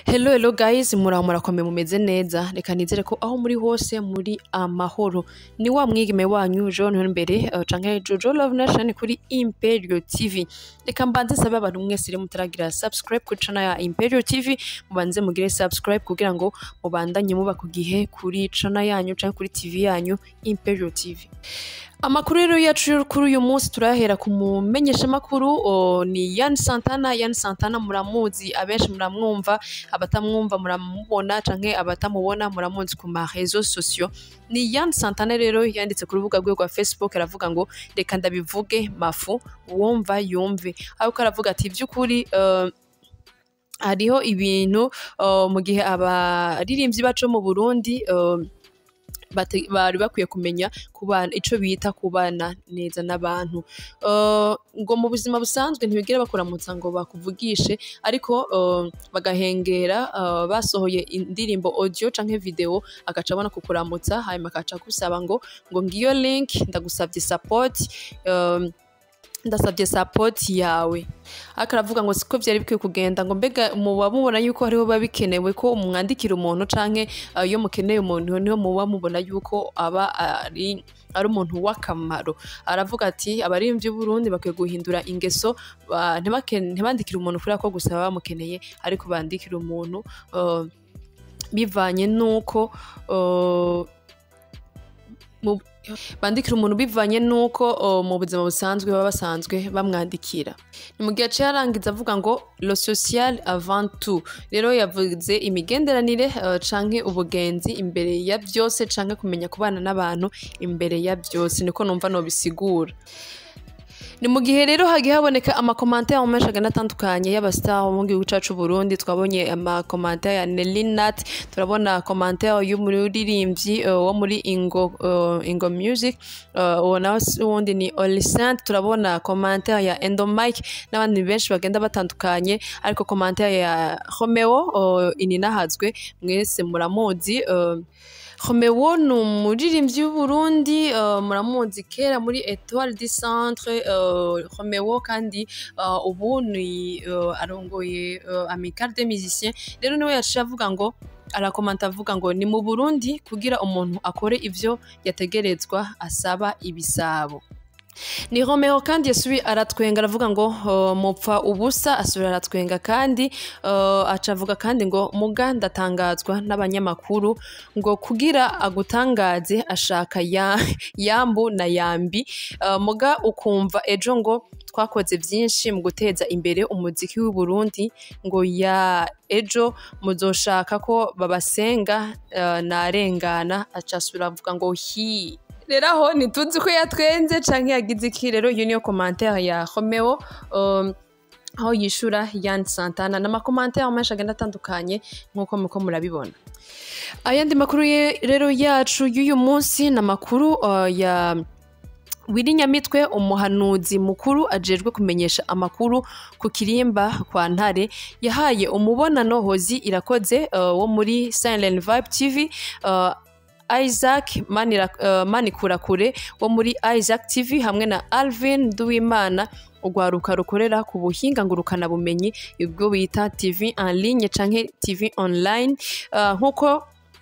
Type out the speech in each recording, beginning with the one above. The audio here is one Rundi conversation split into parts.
Hello hello guys muraho murakomeye mumeze neza reka nizere ko aho muri hose muri amahoro ni wa mwigeme wanyu John Imbere uh, canke Jojo Love Nation kuri Imperial TV reka mbanze sabe abantu mwese rero mutaragira subscribe kuri channel ya Imperial TV mubanze mugire subscribe kugira ngo mubandanye muba ku gihe kuri channel yanyu canke kuri TV yanyu Imperial TV amakuru rero yacu yo kuri uyu munsi turayahera ku mumenyeshamakuru o, ni Yan Santana Yan Santana muramuzi abenshi muramwumva abatamwumva muramubona canke abatamubona muramuzi ku ma réseaux sociaux ni Yan Santana rero yanditse ku rubuga rwe rwa Facebook aravuga ngo reka ndabivuge mafu uwumva yumve ariko aravuga ati by'ukuri uh, hariho ibintu uh, mu gihe abaririmbyi bacu mu Burundi uh, bate- bari bakwiye kumenya kubana ico bita kubana neza n'abantu uh, ngo mu buzima busanzwe ntibigera bakuramutsa ngo bakuvugishe ariko uh, bagahengera uh, basohoye indirimbo audio canke video agaca abona kukuramutsa hanyuma akaca gusaba ngo ngo ngiyo link ndagusavye support um, ndasabye support yawe ariko aravuga ngo siko vyari bikwiye kugenda ngo mbega muba mubona yuko hariho biba bikenewe ko umwandikira umuntu canke uh, iyo mukeneye umuntu niho muba mubona yuko aba ari ari umuntu w'akamaro aravuga ati abarimvyi b'Uburundi bakwiye guhindura ingeso ba- ntibake- ntibandikire umuntu kubera ko gusa baba bamukeneye ariko bandikire umuntu uh, bivanye n'uko uh, mu- bandikira umuntu bivanye n'uko uh, mu buzima busanzwe baba basanzwe bamwandikira ni mu gihe aciye arangiza avuga ngo lo social avant tout rero yavuze imigenderanire uh, canke ubugenzi imbere ya byose canke kumenya kubana n'abantu imbere ya byose niko numva nobisigura ni mu gihe rero hagiye haboneka amakomantere menshi agana atandukanye y'abastar bo mu gihugu cacu Burundi twabonye amakomantere ya Nelly Nat turabona komantere y'umuririmbyi uh, wo muri Ingo uh, Ingo Music uh, uwo nawe si uwundi ni Olisant turabona komantere ya Endo Mike n'abandi benshi bagenda batandukanye ariko komantere ya Romeo uh, ininahazwe mwese muramuzi uh, Romeo ni umuririmbyi w'Uburundi uh, muramuzi kera muri Etoile du Centre uh, Romeo kandi uh, ubu ni uh, arongoye uh, Amicale des Musiciens rero niwe yaciye avuga ngo arakomanta avuga ngo ni mu Burundi kugira umuntu akore ivyo yategerezwa asaba ibisabo ni Romeo kandi yasubi aratwenga aravuga ngo uh, mupfa ubusa asubira aratwenga kandi uh, aca avuga kandi ngo muga ndatangazwa n'abanyamakuru ngo kugira agutangaze ashaka ya, yambu na yambi uh, muga ukumva ejo ngo twakoze byinshi mu guteza imbere umuziki w'i Burundi ngo ya ejo muzoshaka ko babasenga uh, narengana aca asubira avuga ngo hi rero aho ntituzi ko yatwenze canke yagize iki rero iyo niyo komantere ya Romeo um, aho yishura Yan Santana n'amakomantere menshi agenda atandukanye nk'uko muko murabibona ayandi makuru ye- rero yacu y'uyu munsi ni amakuru uh, ya Willy Nyamitwe umuhanuzi mukuru ajejwe kumenyesha amakuru ku kirimba kwa Ntare yahaye umubonano Hozi irakoze uh, wo muri Silent Vibe TV uh, Isaac Manira, uh, Manikurakure wo muri Isaac TV hamwe na Alvin Duwimana urwaruka rukorera ku buhinga ngurukana bumenyi ubwo bita TV en ligne canke TV online uh, nkuko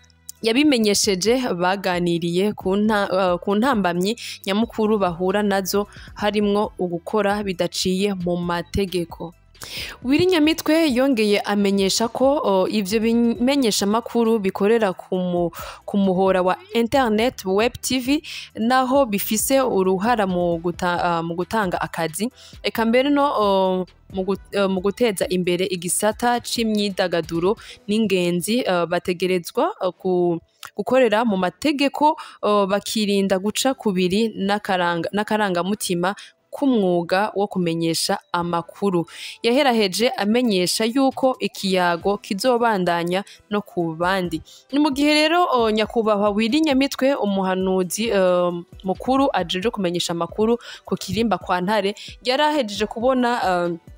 yabimenyesheje baganiriye ku nta- uh, ku ntambamyi nyamukuru bahura nazo harimwo ugukora bidaciye mu mategeko Willy Nyamitwe yongeye amenyesha ko uh, ivyo bimenyeshamakuru bikorera ku mu- ku muhora wa internet web tv naho bifise uruhara mu, guta, uh, mu gutanga akazi eka mbere no uh, mu gu- uh, mu guteza imbere igisata c'imyidagaduro n'ingenzi uh, bategerezwa uh, ku gukorera mu mategeko uh, bakirinda guca kubiri n'akaranga- n'akarangamutima k'umwuga wo kumenyesha amakuru yaheraheje amenyesha yuko ikiyago kizobandanya no ku bandi ni mu gihe rero uh, nyakubahwa Willy Nyamitwe umuhanuzi uh, mukuru ajeje kumenyesha amakuru ku kirimba kwa Ntare yari ahejeje kubona uh,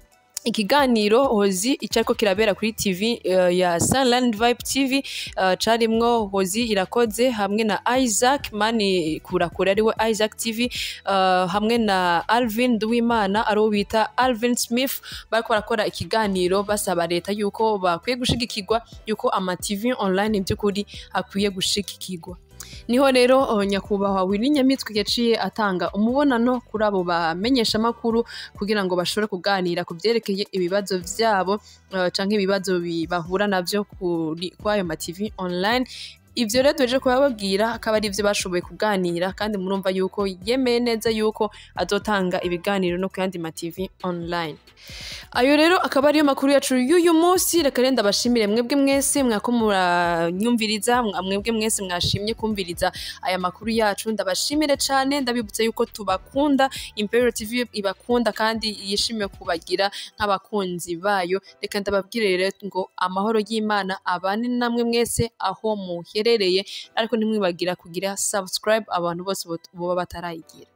ikiganiro hozi icyo ariko kirabera kuri tv eh, ya Sunland Vibe TV eh, carimwo hozi irakoze hamwe na Isaac mani kurakura ariwe Isaac TV eh, hamwe na Alvin Duwimana ariwo bita Alvin Smith bariko barakora ikiganiro basaba leta yuko bakwiye gushigikirwa yuko ama TV online by'ukuri akwiye gushigikirwa niho rero uh, nyakubahwa Willy Nyamitwe yaciye atanga umubonano kuri abo bamenyesha amakuru kugira ngo bashobore kuganira ku byerekeye ibibazo vyabo uh, canke ibibazo bi- bahura navyo kuri kwayo ma TV online ivyo rero tuje kubabwira akaba ari ivyo bashoboye kuganira kandi murumva yuko yemeye neza yuko azotanga ibiganiro no ku yandi ma TV online ayo rero akaba ariyo makuru yacu y'uyu munsi reka rero ndabashimire mwebwe mwese mwako muranyumviriza mwa- mwebwe mwese mwashimye kumviriza aya makuru yacu ndabashimire cyane ndabibutsa yuko tubakunda Imperial TV ibakunda kandi yishimiye kubagira nk'abakunzi bayo reka ndababwire rero ngo amahoro y'Imana abane namwe mwese aho muherereye ariko ntimwibagira kugira subscribe abantu bose bot- boba batarayigira